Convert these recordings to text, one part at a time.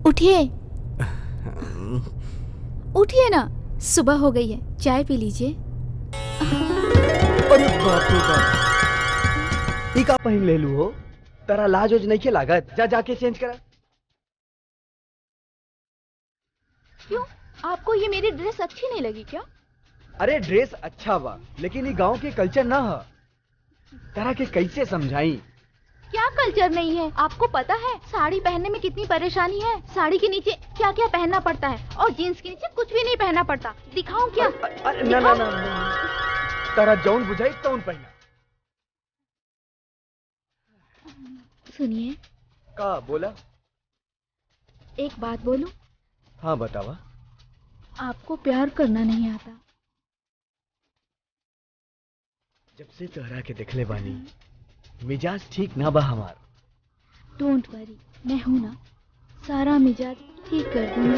उठिए उठिए ना सुबह हो गई है चाय पी लीजिए अरे बाप रे बाप ई का पहिन ले लू हो तारा लाज ओज नहीं के लागत जा जाके चेंज करा क्यों आपको ये मेरी ड्रेस अच्छी नहीं लगी क्या अरे ड्रेस अच्छा बा लेकिन ये गांव के कल्चर ना है तारा के कैसे समझाई क्या कल्चर नहीं है आपको पता है साड़ी पहनने में कितनी परेशानी है साड़ी के नीचे क्या क्या पहनना पड़ता है और जीन्स के नीचे कुछ भी नहीं पहनना पड़ता दिखाऊं क्या अरे ना ना ना ना। तारा जौन बुझाई तौन पहना सुनिए का बोला एक बात बोलूं हाँ बतावा आपको प्यार करना नहीं आता जब से तोहरा के देखले बानी मिजाज ठीक ना बा हमार डोंट वरी मैं हूं ना सारा मिजाज ठीक कर दूंगी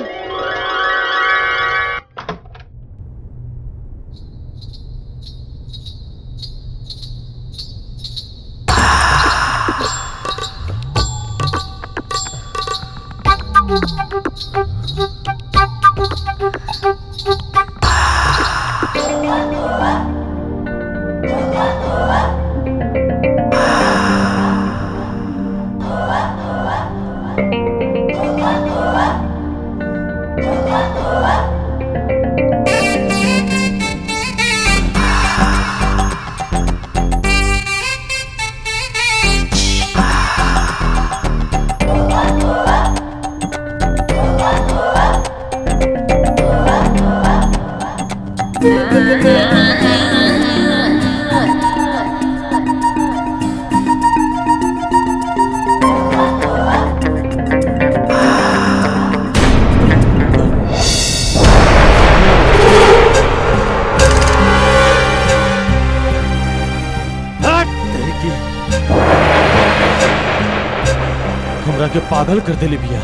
तेरे की हमरा के पागल कर देले बिया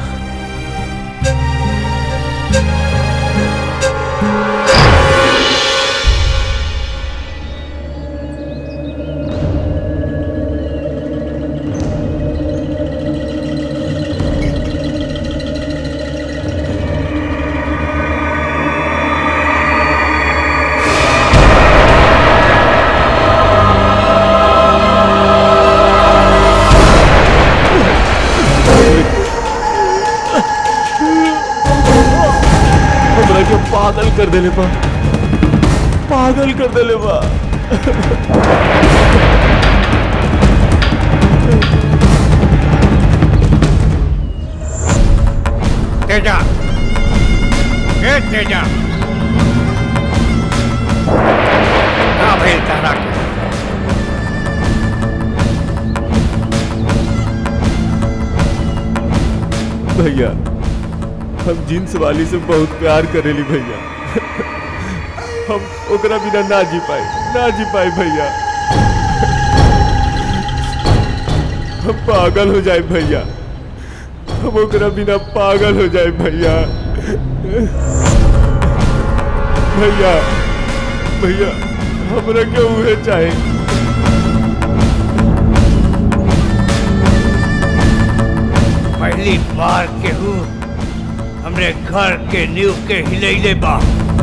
हमरा के पागल कर देले बा पागल कर देले बा तेजा ए तेजा का भइल तारा के भैया हम जींस वाली से बहुत प्यार करेली भैया हम ओकरा बिना ना जी पाए ना जी पाए भैया हम पागल हो जाए भैया हम ओकरा बिना पागल हो जाए भैया भैया भैया हमरा के उहे चाहे पहली बार केहू हमरे घर के नींव के हिलैले बा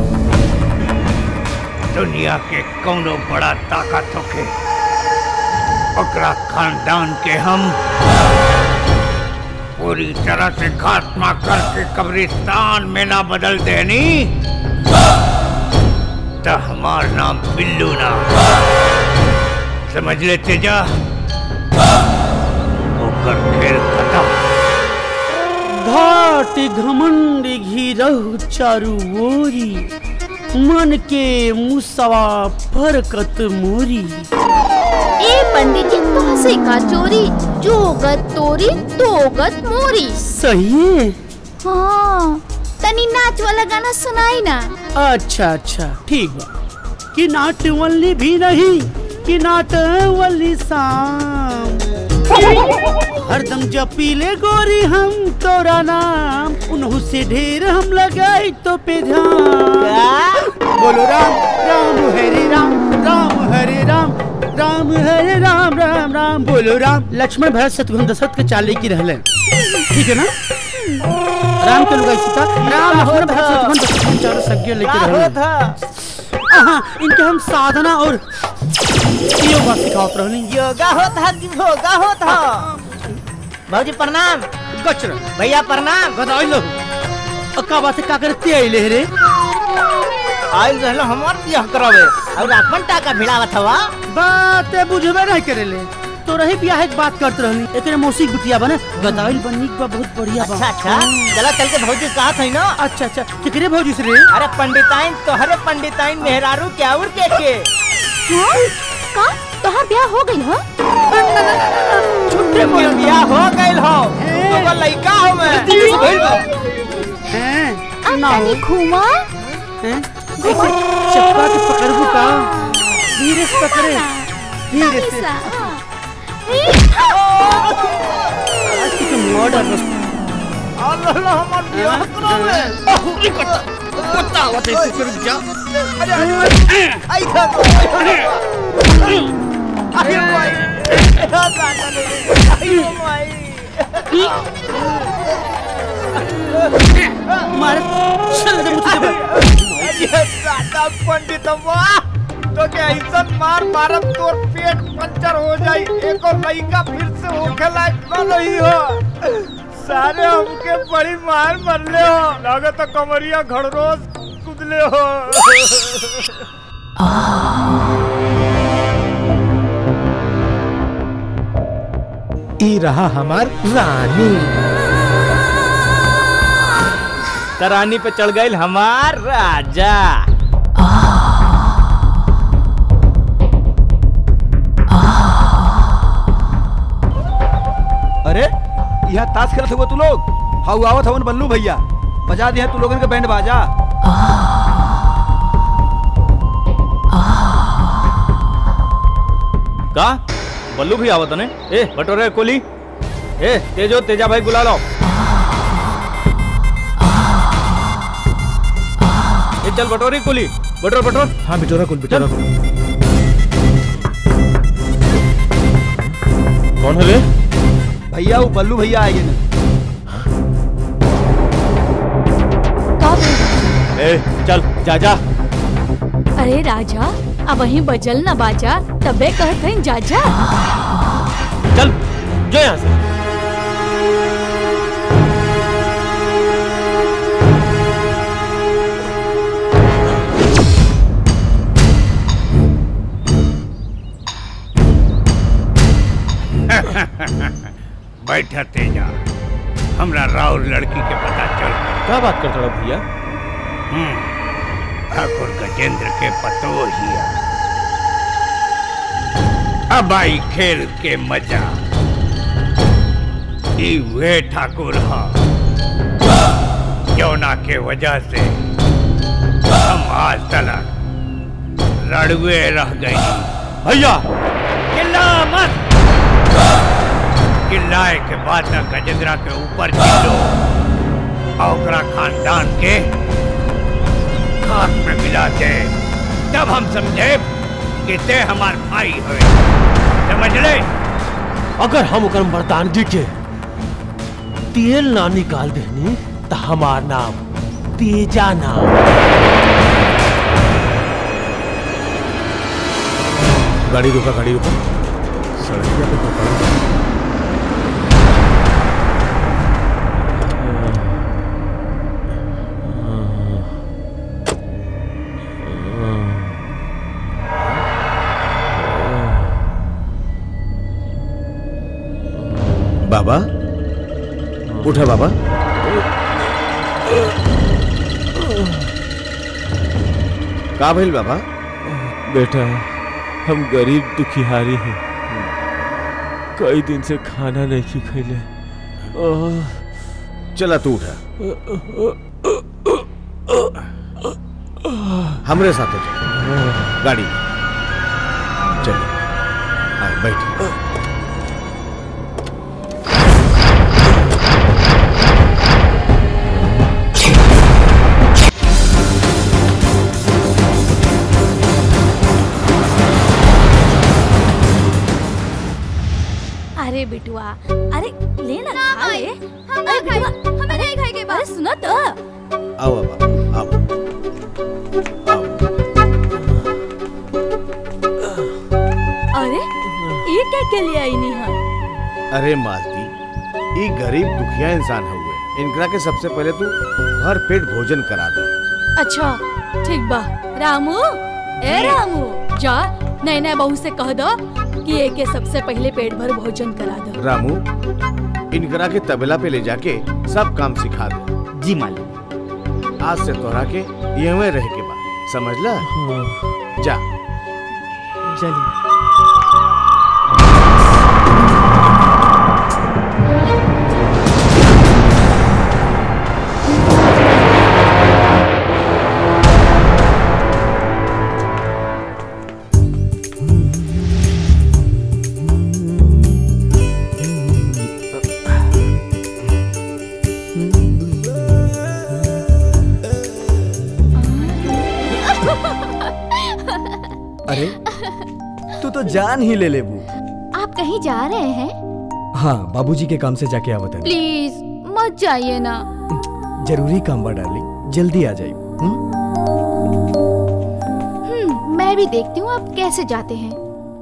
दुनिया के कौनो बड़ा ताकत होके ओकरा खानदान के हम पूरी तरह से खात्मा करके कब्रिस्तान में ना बदल देनी तो हमार नाम बिल्लू ना समझ लेते जा ओकर खेल खत्म घाट घमंड घिरहु चारू ओरी मन के मुसवा फरकत मोरी ए पंडित जी तुमसे का चोरी जो गत तोरी तो गत मोरी सही है हाँ तनी नाच वाला गाना सुनाई ना अच्छा अच्छा ठीक बा कि नाटवल्ली भी नहीं कि नाटवल्ली शाम हरदम जपीले गोरी हम तोरा नाम उन्हू से ढेर हम लगाई तो पे ध्यान बोलो राम राम हरे राम राम हरे राम राम हरे राम राम राम बोलो राम लक्ष्मण भरत शत्रुघ्न दशरथ के चाले की रहले ठीक है ना राम के लुगाई सीता राम लक्ष्मण भरत शत्रुघ्न शत्रुघ्न चारों सज्ञ लेके रहले आहा, इनके हम साधना और योगा सिखावत रहनी योगा होता कि भोगा होता भाजी प्रणाम गचर भैया प्रणाम गदाई लो अक्का बात है का करते आइले रे आइल रहलो हमार बियाह करावे और अपन टाका भिड़ावत हवा बात बुझबे नहीं करेले तो रही बियाह के बात करत रहनी एकरे मौसी के बिटिया बने गदाइल बननी के बा बहुत बढ़िया बा अच्छा अच्छा चला चल के भौजी कहा था ना अच्छा अच्छा केकरे भौजी से रे अरे पंडिताइन तोहरे पंडिताइन मेहरारू के और के के हाँ? का तोहार ब्याह हो गई ह छुट्टे के बियाह हो गइल हो तो लइका हो मैं हैं अब ना हो तनी घुमा हैं ऐसे चप्पा के पकड़बू का धीरे से पकड़े धीरे से आज की तो मर्डर बस अल्लाह हमार बियाह करावे कुत्ता होते से कर जा आई था अरे भाई अरे भाई मार चल दे मुझे ये दादा पंडित वाह तो के ऐसा मार मारब तोर पेट पंचर हो जाई एक और लइका फिर से होखे लायक न रही हो सारे हमके बड़ी मार मरले हो लागत कमरिया घड़रोस कुदले हो ई रहा हमार रानी तरानी पे चढ़ गई हमार राजा अरे यहाँ ताश खेलत हुआ तू लोग हाउ आवत हवन बल्लू भैया बजा दिया तू लोगन के बैंड बाजा का बल्लू भी आवत ने ए बटोरे कोली ए तेजो तेजा भाई बुला लो ए चल बटोरी कोली बटोर बटोर हाँ बिटोरा कुल बिटोरा कुल कौन है रे भैया वो बल्लू भैया आएंगे ना का भेल? ए चल जा जा अरे राजा अब वहीं बजल न बाजा तबे कहत हईं जाजा चल जो यहाँ से बैठा तेजा हमरा राउर लड़की के पता चल गया क्या बात करता रहा भैया हम्म, ठाकुर गजेंद्र के पतो हिया अब आई खेल के मजा ई वे ठाकुर हा जौना के वजह से हम आज तलक रड़ुए रह गई भैया चिल्ला मत चिल्लाए के बाद न गजेंद्रा के ऊपर चिल्लो और ओकरा खानदान के खाक में मिला दे तब हम समझे कि ते हमार भाई हुए समझ ले अगर हम ओकर मर्दानगी के तेल ना निकाल देनी तो हमार नाम तेजा नाम गाड़ी रुका गाड़ी रुका सड़किया पे पकड़ा बाबा उठा बाबा का भइल बाबा बेटा हम गरीब दुखिहारी हैं कई दिन से खाना नहीं की खैले ओह, चला तू उठा हमरे साथ चल गाड़ी में चल आए बैठ अरे बिटुआ अरे ले ना खा ले अरे बिटुआ अरे नहीं खाए के बाद सुना तो आओ अब आओ आओ अरे ये क्या के लिए आई नहीं है अरे मालती ई गरीब दुखिया इंसान हुए इनकरा के सबसे पहले तू भर पेट भोजन करा दे अच्छा ठीक बा रामू ए रामू जा नैना बहू से कह दो कि एक के सबसे पहले पेट भर भोजन करा दो रामू इनकरा के तबला पे ले जाके सब काम सिखा दे जी मालिक आज से तोहरा के यहीं रह के बा समझला जा चलिए अरे तू तो जान ही ले लेबू आप कहीं जा रहे हैं हाँ बाबूजी के काम से जाके आवत है प्लीज मत जाइए ना जरूरी काम बा डार्लिंग जल्दी आ जाइए हम्म? हम्म, मैं भी देखती हूँ आप कैसे जाते हैं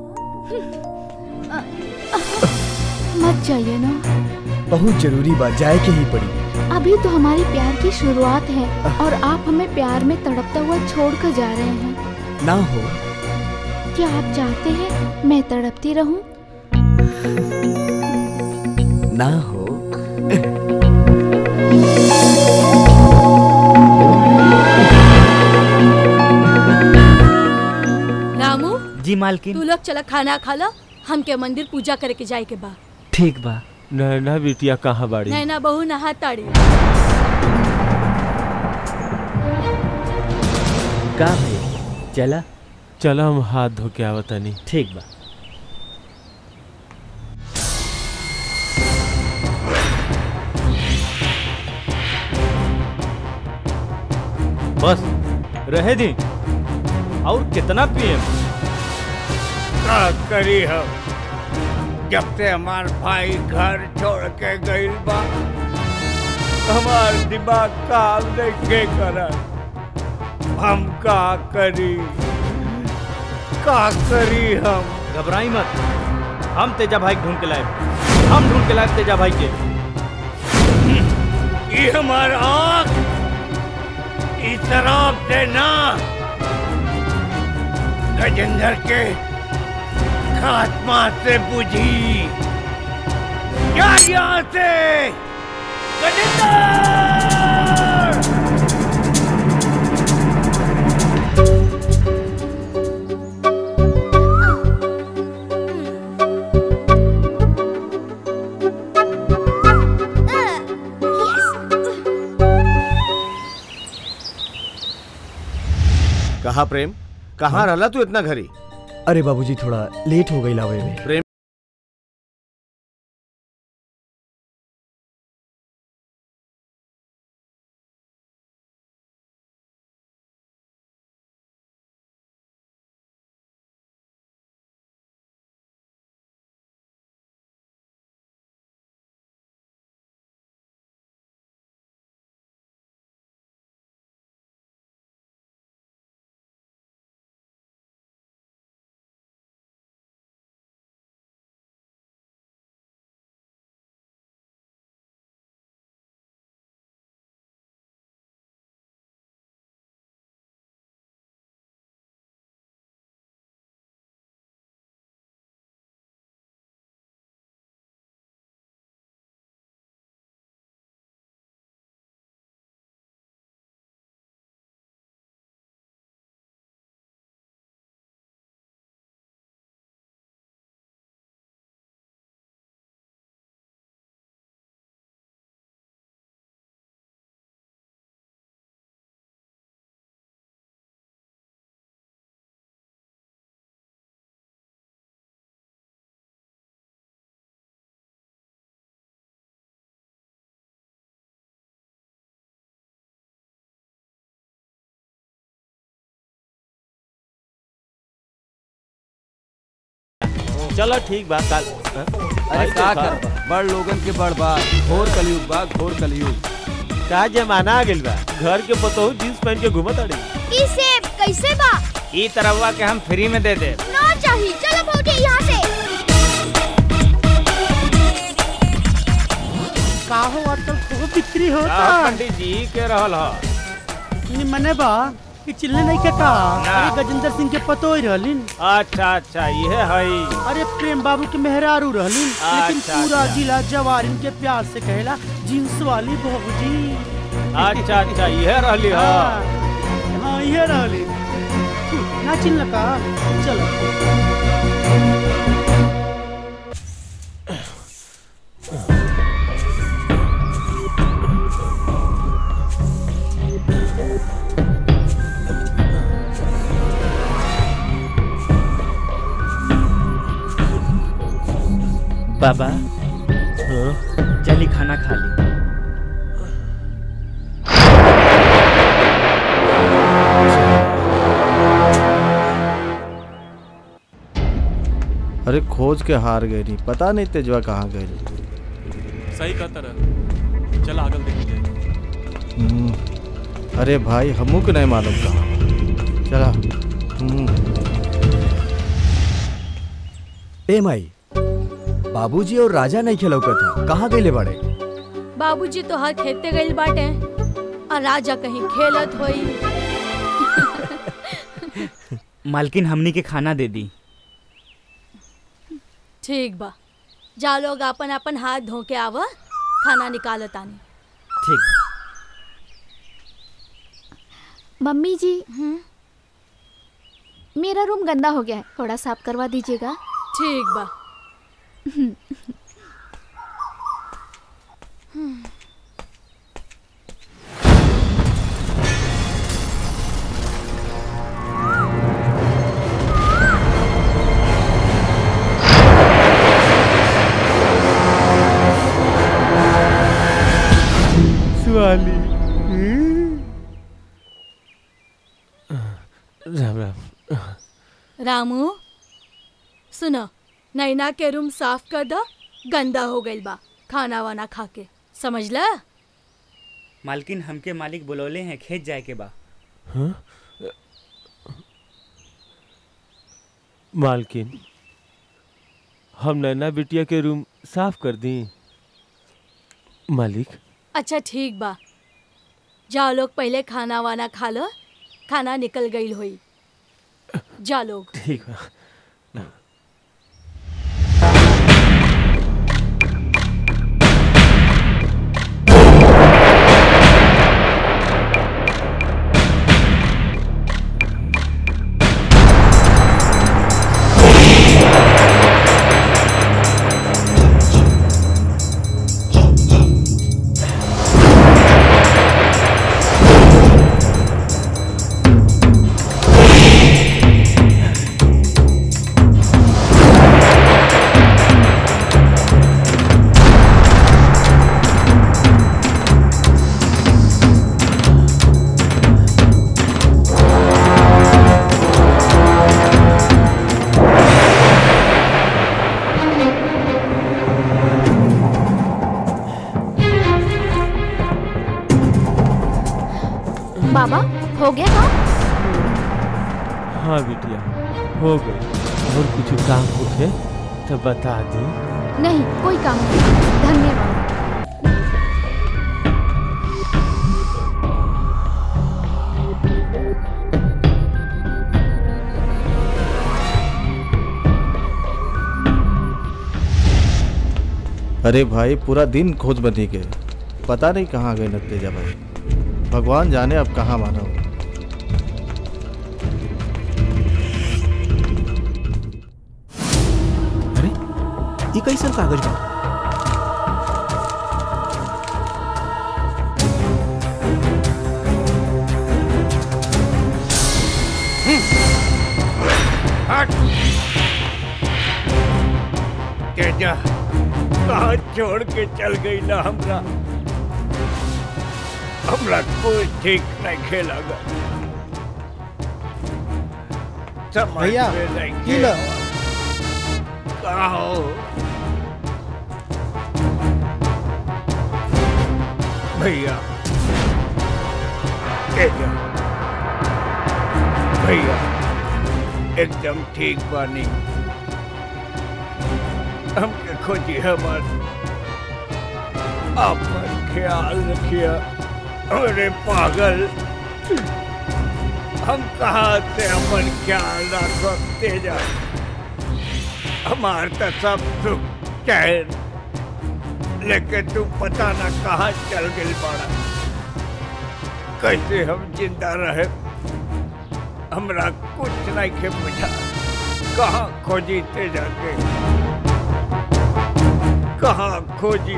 मत जाइए ना बहुत जरूरी बात जाए के ही पड़ी अभी तो हमारी प्यार की शुरुआत है और आप हमें प्यार में तड़पता हुआ छोड़कर जा रहे हैं ना हो क्या आप चाहते हैं मैं तड़पती रहूं? ना हो रामू जी मालकिन तू लोग चला खाना खा लो हमके मंदिर पूजा करे के जाए के बा ठीक बा नैना बिटिया कहाँ बाड़ी नैना बहू नहा ताड़ी का भैया चला चल हम हाथ धो के आवतनी ठीक बा बस रहे दी और कितना पिए का करी हम जब से हमार भाई घर छोड़ के गइल बा हमार दिमाग काम नहीं करत हम का करी का करी हम घबराई मत हम तेजा भाई ढूंढ के लाए हम ढूंढ के लाए तेजा भाई के ये हमार आँख इस शराब से ना गजेंद्र के खात्मा से बुझी क्या यहाँ से गजेंद्र कहा प्रेम कहाँ रहला तू इतना घरी अरे बाबूजी थोड़ा लेट हो गई लावे में प्रेम चलो ठीक बा कल अरे का कर बड़ लोगन के बड़ बात घोर कलयुग बा घोर कलयुग का जमाना आ गेल बा घर के पतोहू जींस पहन के घूमत अड़ी ई सेब कैसे बा ई तरवा के हम फ्री में दे दे ना चाहिए चलो भौजी यहाँ से का हो आजकल खूब बिक्री होता पंडित जी के रहल ह नी मने बा कि चिल्ले नहीं के का ना। अरे गजेंद्र सिंह के पतो ही रहलिन अच्छा अच्छा ये है अरे प्रेम बाबू के मेहरारू रहलिन लेकिन अच्छा, पूरा अच्छा। जिला जवारिन के प्यार से कहेला जींस वाली भौजी अच्छा अच्छा ये रहली ह हाँ हाँ, ये रहली ना चिल्ला का चलो बाबा चली खाना खा ली अरे खोज के हार गई नहीं पता नहीं तेजवा कहाँ गई सही कहता रह चल आगल देख हम्म, अरे भाई हमू के नहीं मालूम कहाँ चला हम्म, ए माई बाबूजी और राजा नहीं खेलौ था कहाँ गईले बड़े बाबूजी तो हर खेते गइल बाटे और राजा कहीं खेलत होई मालकिन हमनी के खाना दे दी ठीक बा जा लोग अपन अपन हाथ धो के आवा खाना निकालत आनी ठीक बा। मम्मी जी मेरा रूम गंदा हो गया है थोड़ा साफ करवा दीजिएगा ठीक बा सुहाली राम राम रामू सुनो नैना के रूम साफ कर दो गंदा हो गइल बा खाना वाना खा के समझला मालकिन हमके मालिक बुलौले हैं खेत जाए के बा हाँ? मालकिन हम नैना बिटिया के रूम साफ कर दी मालिक अच्छा ठीक बा जाओ लोग पहले खाना वाना खा लो खाना निकल गई होई जा लोग ठीक बा बाबा हो गया काम हाँ बिटिया हो गई और कुछ काम होखे तो बता दी नहीं कोई काम नहीं धन्यवाद अरे भाई पूरा दिन खोज बनी के पता नहीं कहाँ गए न तेजा भाई भगवान जाने अब कहाँ माना हो अरे ये कैसन कागज बा हट तेजा कहाँ छोड़ के चल गई ना हमरा हमरा कोई ठीक नहीं खेलागा समझ भैया, में नहीं की लो? कहाँ हो भैया तेजा भैया एकदम ठीक बानी हमके खोजी हमार अपन ख्याल रखिया अरे पागल हम कहाँ से अपन ख्याल रख तेजा हमार तो सब सुख चैन लेकिन तू पता ना कहाँ चल गई बड़ा कैसे हम जिंदा रहे हमरा कुछ नहीं के बुझा कहाँ खोजी ते जाके कहाँ खोजी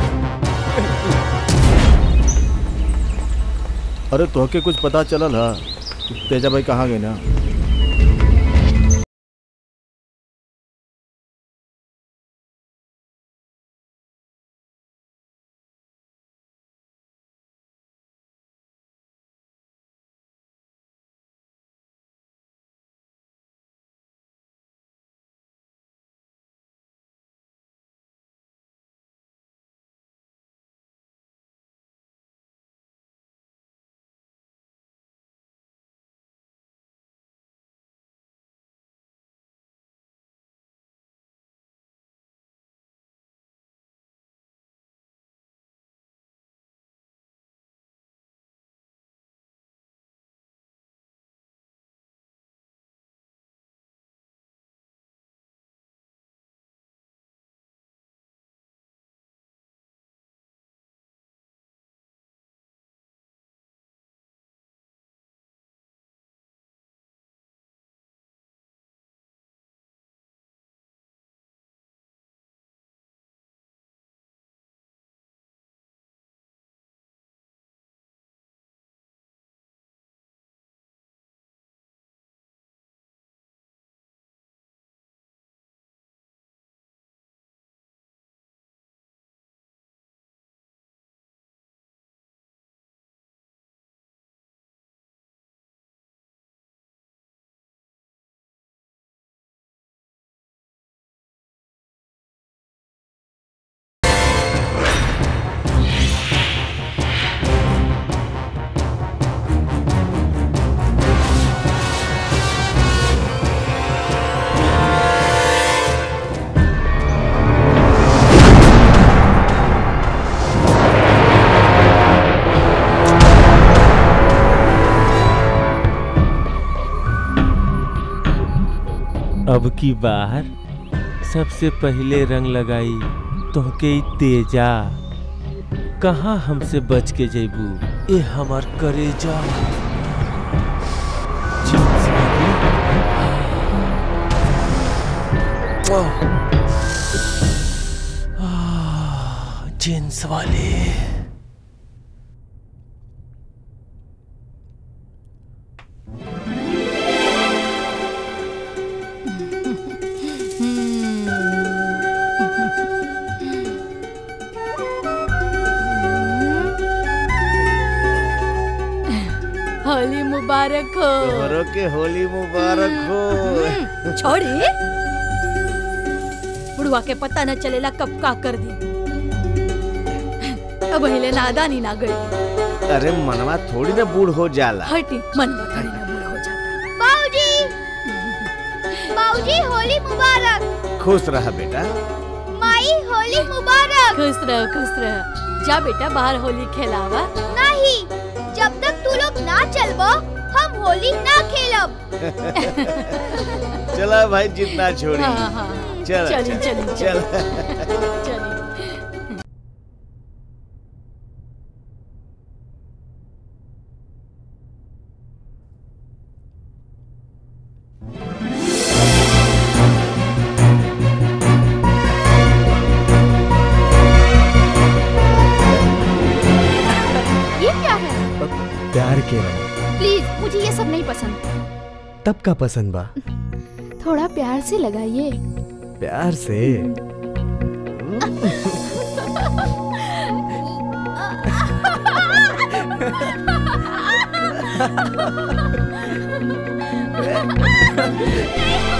अरे तोहके कुछ पता चलल हा तेजा भाई कहाँ गए ना अब की बार सबसे पहले रंग लगाई तोहके ई तेजा कहाँ हमसे बच के जेबू ए हमार करेजा जींस वाली। आह, जींस वाले होली मुबारक हो तोहरों के होली मुबारक हो छोड़ी बुढ़वा के पता न चलेला कब का कर दी अब हिले नादानी ना गई अरे मनवा थोड़ी ना बूढ़ हो जाला हटी मन थोड़ी ना बुरा हो जाता बाबूजी बाबूजी होली मुबारक खुश रहा बेटा माई होली मुबारक खुश रहो खुश रहो जा बेटा बाहर होली खेलावा नहीं जब तक तू लोग ना चलबो हम होली ना खेलब चला भाई जितना छोड़ी हाँ, हाँ। चल चली, चली, चल चली ये क्या है प्यार के रंग प्लीज मुझे ये सब नहीं पसंद तब का पसंद बा थोड़ा प्यार से लगाइए प्यार से नहीं